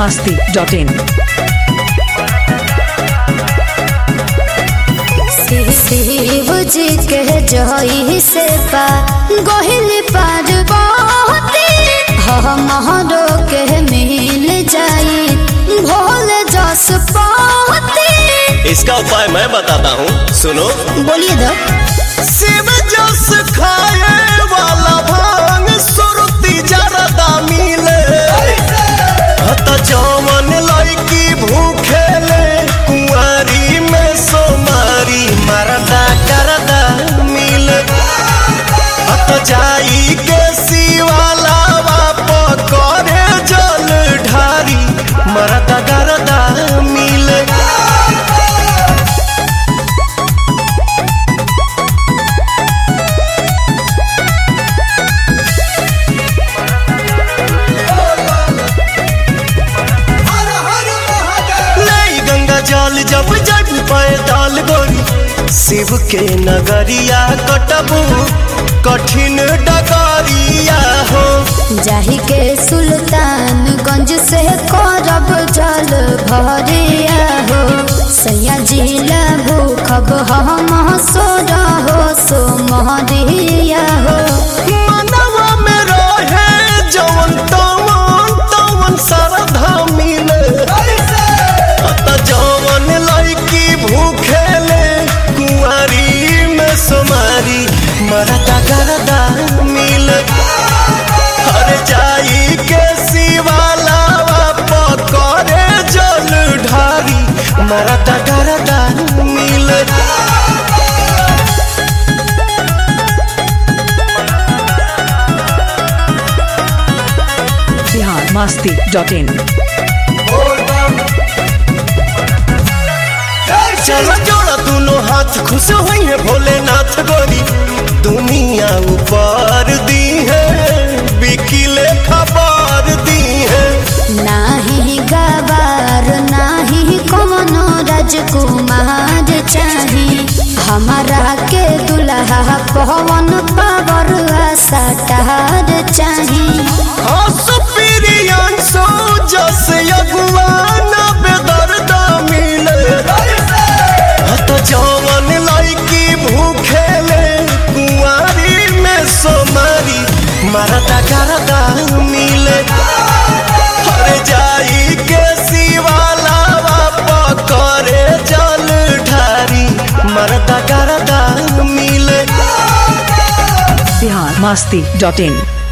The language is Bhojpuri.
masti.in. शिव जी के जही से पा गोहिल पार बहुती हमरो के मिल जाई भोल जस पाती इसका उपाय मैं बताता हूँ सुनो बोलिए दो शिव जस खाए वाला भांग सुरती जरदा मिले हत जवन लड़की भूखे ले कुंवारी में सोमारी मरदा करदा मिले हत जाई के शिवाला बाप करे जल ढारी मरदा करदा मिले नहीं गंगा जल जब जब पैदल गोरी शिव के नगरिया कटबू कठिन डगरिया हो जाही के सुल्तानगंज से करब जल भरिया हो सैया जिला भूखब हम सोर हो सो महरिया हो मनवा में रहे जवन तवन तवन श्रद्धा मिले अत जवन लड़की भूखे ले कुंवारी में सोमारी मरदा गरदा मिले हर जाई के शिवाला पकड़े जल ढारी मरदा गरदा मिले Bihar masti.in. चलो जोड़ा दोनों हाथ खुश हुई है भोलेनाथ गोरी दुनिया ऊपर दी है बिकिले खबर दी है नाही गवार नाही कमनो राजकुमार चाही हमारा के दुल्हा पवन पावर सटार चाही हंस प्रियांशु जस अगुआन बेदर्दा मिले हत जवन लड़की भूखे ले कुंवारी में सोमारी मरदा करदा मिले हर जाई के शिवाला पकड़े जल ढारी मरदा करदा मिले Bihar masti.in.